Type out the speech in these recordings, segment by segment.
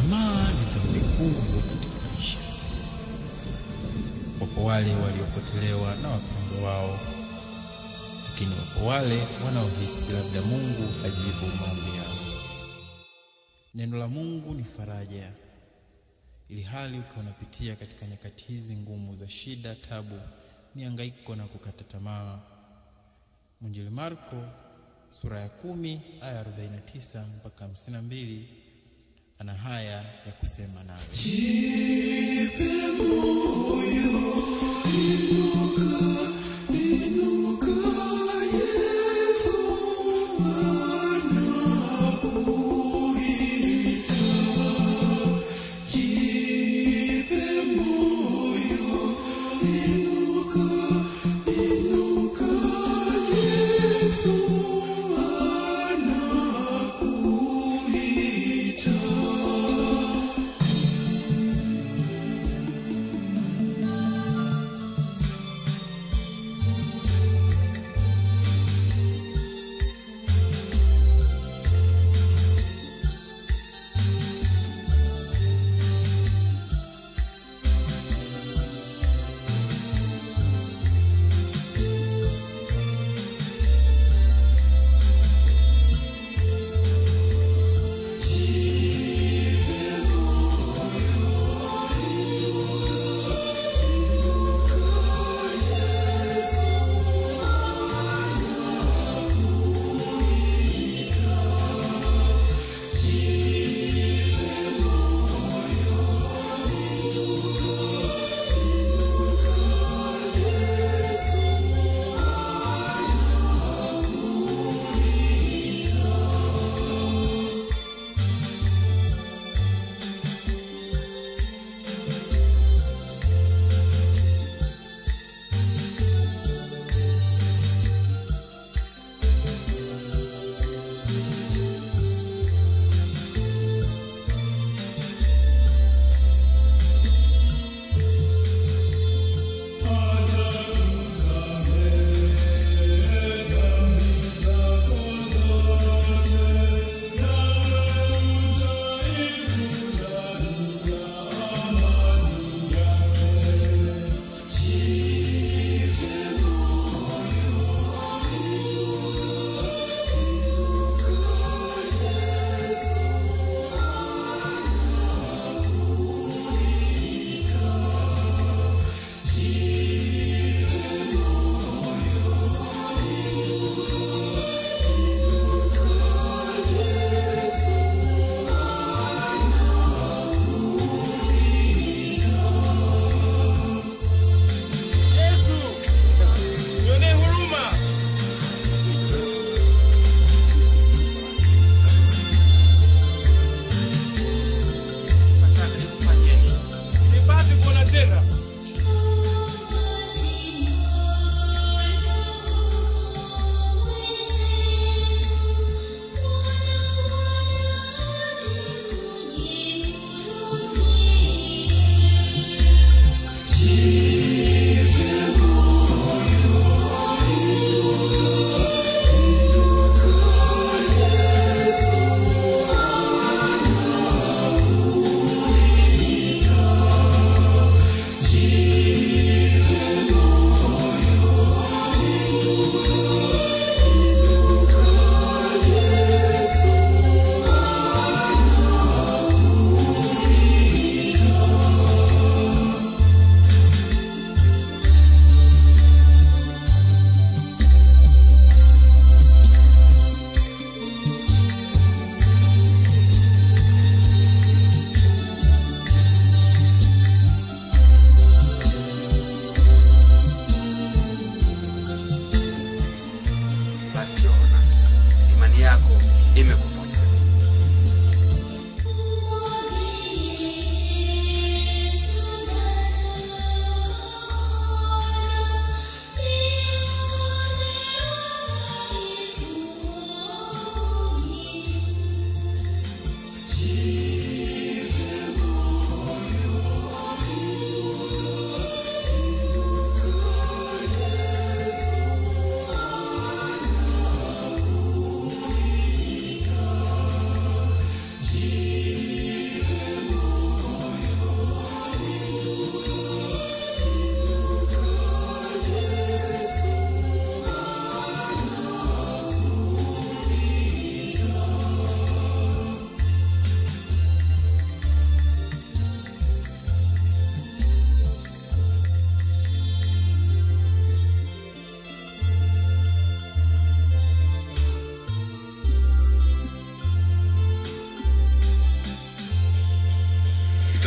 Tamaa ni dhambi kubwa katika maisha. Wapo wale waliopotelewa na wapendwa wao, lakini wapo wale wanaohisi labda Mungu hajibu maombi yao. Neno la Mungu ni faraja, ili hali ukiwa unapitia katika nyakati hizi ngumu za shida, tabu, mihangaiko na kukata tamaa. Mwinjili Marko sura ya kumi aya 49 mpaka 52 ana haya ya kusema nawe.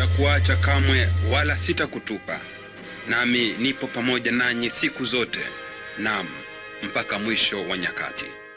sitakuacha kamwe, wala sitakutupa, nami nipo pamoja nanyi siku zote, naam, mpaka mwisho wa nyakati.